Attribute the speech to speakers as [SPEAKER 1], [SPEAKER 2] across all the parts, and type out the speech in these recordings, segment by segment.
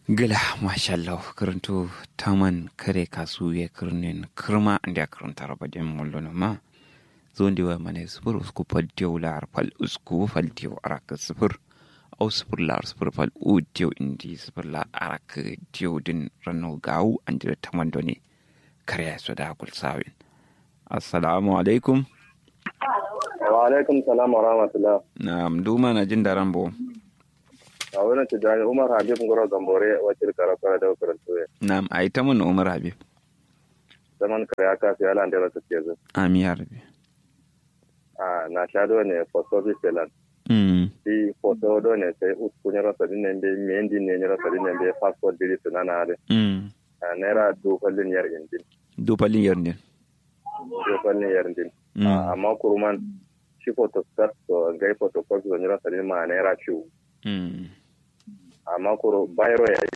[SPEAKER 1] gila mashallah karanto taman kare kasu ya kirnin kirma da karanta rabadin mullo ma zo ndi wa mane sufur usku fal diyo lar fal usku fal diyo arak sufur au sufur lar sufur fal u diyo indi sufur lar arak diyo din rano gawu an jira taman doni kare ya soda kul sawin assalamu alaikum
[SPEAKER 2] wa alaikum salam wa rahmatullah
[SPEAKER 1] na'am duma na jin daran bo
[SPEAKER 2] a wurin tijjani umar habib ngoro gambore wacce karafara da karanto ya
[SPEAKER 1] na'am ai ta mun umar habib
[SPEAKER 2] zaman kare aka fi ala da ta ce zai
[SPEAKER 1] ami ya rabbi
[SPEAKER 2] a na sha do ne for service selan
[SPEAKER 1] mm
[SPEAKER 2] di photo do ne sai usku ne rasa din ne be mendi ne ne rasa din ne be passport diri sunana ade
[SPEAKER 1] mm
[SPEAKER 2] a naira du fallin yar indin
[SPEAKER 1] do palin yarnin
[SPEAKER 2] du fallin yar indin
[SPEAKER 1] mm
[SPEAKER 2] amma kuruman shi photo start to gai photo copy ne rasa din ma naira ciwo
[SPEAKER 1] mm
[SPEAKER 2] amma kuro bayro ya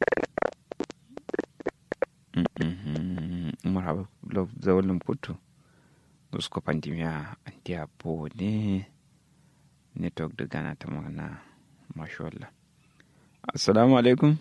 [SPEAKER 1] umar habib lo zawalin kutu usko pandemia antia po ne network da gana ta magana mashallah assalamu alaikum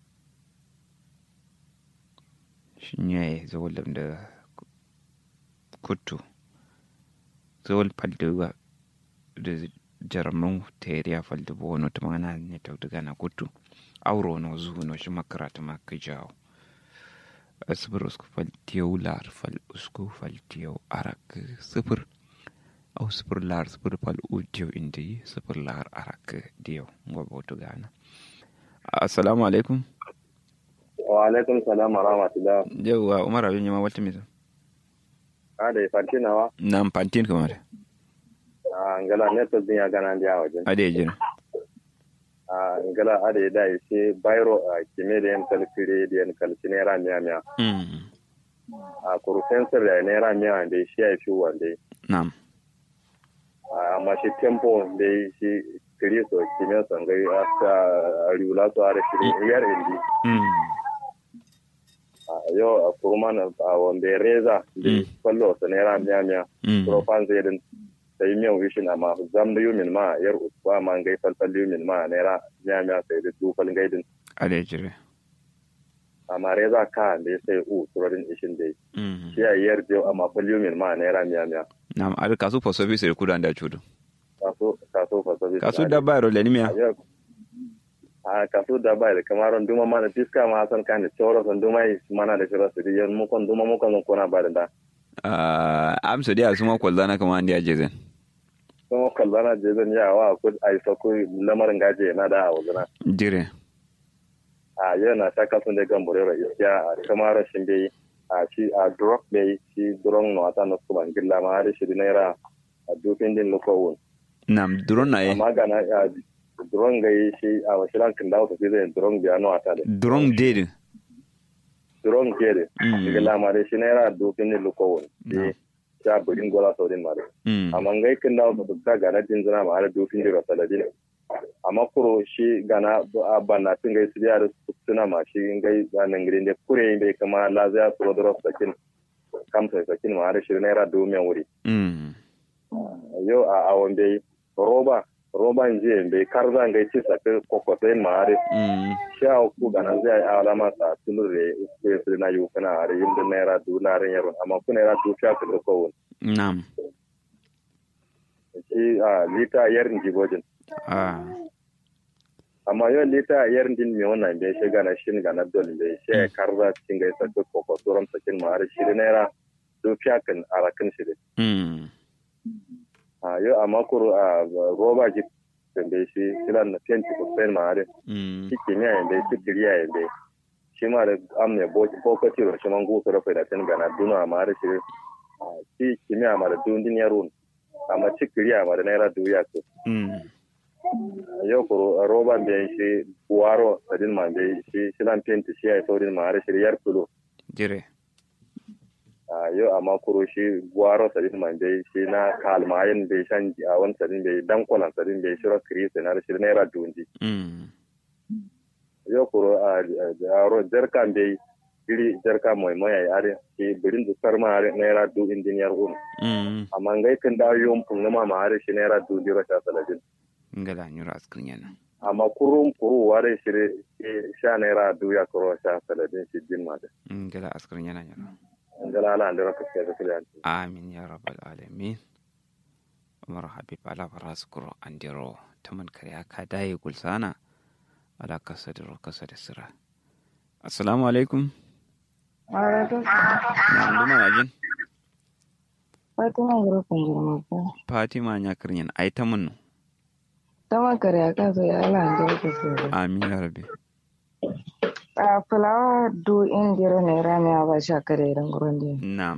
[SPEAKER 1] shi ne zawalin da kutu zawal faldewa da jaramin teriya falde bo no ta magana network da gana kutu auro no zuwa no shi makarata ma ka jawo sifir usku fal tiyau lar fal usku fal tiyau arak sifir au sifir lar sifir fal u tiyau indi sifir lar arak diyau ngobe wato gana assalamu alaikum
[SPEAKER 2] wa alaikum salam wa rahmatullah
[SPEAKER 1] yauwa umar abin yama wata misa
[SPEAKER 2] a da fantinawa
[SPEAKER 1] nan pantin kamar
[SPEAKER 2] a ngala network din ya gana ndiya wajen
[SPEAKER 1] ade ya jira
[SPEAKER 2] a ngala ada da ise bayro a kime da yan kalkire da yan kalki naira miya miya
[SPEAKER 1] mm
[SPEAKER 2] a kuru sensor da naira miya da shi ya fi wanda
[SPEAKER 1] nam
[SPEAKER 2] amma shi tempo da shi kiri so kime son gai asa riula so are shi yar indi
[SPEAKER 1] mm
[SPEAKER 2] a yau a kurman a wanda reza da
[SPEAKER 1] Mm.
[SPEAKER 2] kwallo sa naira miya miya
[SPEAKER 1] mm
[SPEAKER 2] profan zai din sai miyan wishin amma zam da yumin ma yar usba ma gai falfal yumin ma naira miya miya sai da dufal gaidin
[SPEAKER 1] ade ya jira
[SPEAKER 2] amma reza ka da ya sai u turorin ishin da
[SPEAKER 1] mm
[SPEAKER 2] shi a yar jiyo amma falyumin ma naira miya miya
[SPEAKER 1] nam ade kasu for service da kudan da chudu
[SPEAKER 2] kaso kaso fa sabi
[SPEAKER 1] kasu da bayro le nimia
[SPEAKER 2] a kaso da bai da kamar duma mana fiska ma san kan tsoro san duma yi mana da shira su yan mu kon duma mu kon kona ba da da
[SPEAKER 1] ah amso dia suma kwalzana kama andi ajezen
[SPEAKER 2] kuma kallana je zan ya wa ku ai fa ku lamarin gaje na da a wazana
[SPEAKER 1] jire
[SPEAKER 2] a yau na ta kasun da gan burera ya kamar shin bai a shi a drop bai shi drone no ata no kuma gilla ma har shi naira a dufin din lokowun
[SPEAKER 1] nam duron na ye
[SPEAKER 2] amma ga na a drone ga yi shi a wasilan kin dawo tafi zai drone biya no ata da
[SPEAKER 1] duron dede
[SPEAKER 2] drone ke da
[SPEAKER 1] Mm.
[SPEAKER 2] gilla ma dai shi naira dufin din lokowun
[SPEAKER 1] No.
[SPEAKER 2] shi sha burin gola sau din ma dai
[SPEAKER 1] mm
[SPEAKER 2] amma ngai kin dawo ta ta ga na din zina ma har dufin din rasa da din amma kuro shi gana a banna tin gai su da suna ma shi ngai da nan gidan da kure bai kama lazaya su rodoro sakin kamsa sakin ma har shi naira domin wuri
[SPEAKER 1] mm
[SPEAKER 2] yau a awon bai roba roban jiya bai kar zan gai ci sakin kokotai ma har
[SPEAKER 1] mm
[SPEAKER 2] sha ku gana zai alama sa tulur da ku su na yi kana har yin da naira du na ran yaron amma ku naira du sha ku ko won
[SPEAKER 1] nam
[SPEAKER 2] shi a lita yarin jibojin
[SPEAKER 1] ah
[SPEAKER 2] amma yau lita yarin din me wannan bai shi gana shin gana dole bai shi ya karza cikin gai sakin kokotoran sakin ma har shi da naira du sha kan arakin shi da
[SPEAKER 1] mm
[SPEAKER 2] a yau amma kuro a roba ji da shi silan na fenti ko sai ma har
[SPEAKER 1] mm
[SPEAKER 2] shi kimiyya yanda shi kiriya yanda shi ma da am ne bokati ro shi man gu so rafa da tan gana duna ma da shi ah, shi kimiyya ma da dundin yaro amma shi kiriya ma da naira duya ko
[SPEAKER 1] mm
[SPEAKER 2] yau ko roba be shi buwaro sadin ma be shi silan penti shi ai saurin ma da shi yar kulo
[SPEAKER 1] jire
[SPEAKER 2] Ah, yau amma kuro shi buwaro sadin ma be shi na kalmayin be shan a wani sadin be dan kwalan sadin be shi ro kiri sai na da shi naira dundi
[SPEAKER 1] mm
[SPEAKER 2] yo kuro a aro jarkan be iri jarka moy moy ay are ki birin du sarma are naira du engineer un
[SPEAKER 1] mm
[SPEAKER 2] amma ngai kan da yom pun ma ma are shi naira du diro ta saladin
[SPEAKER 1] ngala nyura askrin yana
[SPEAKER 2] amma kurum kuru ware shire sha naira duya kuro sha saladin shi din ma da
[SPEAKER 1] ngala askarin yana yana
[SPEAKER 2] ngala ala andira ka ke da kiliyan
[SPEAKER 1] amin ya rabbal alamin umar habib ala faras kuro andiro taman kariya ka daye gulsana ala kasa da kasa da sira assalamu alaikum
[SPEAKER 3] Alaikum
[SPEAKER 1] na nduma najin
[SPEAKER 3] Fatima Gurufin girma ko.
[SPEAKER 1] fatima nya kirnyen ai ta mun
[SPEAKER 3] Tama kare aka so ya ala ande ko so.
[SPEAKER 1] amin ya rabbi
[SPEAKER 3] A fulawa du indiro ne rami aba sha kare ran gurundi.
[SPEAKER 1] na'am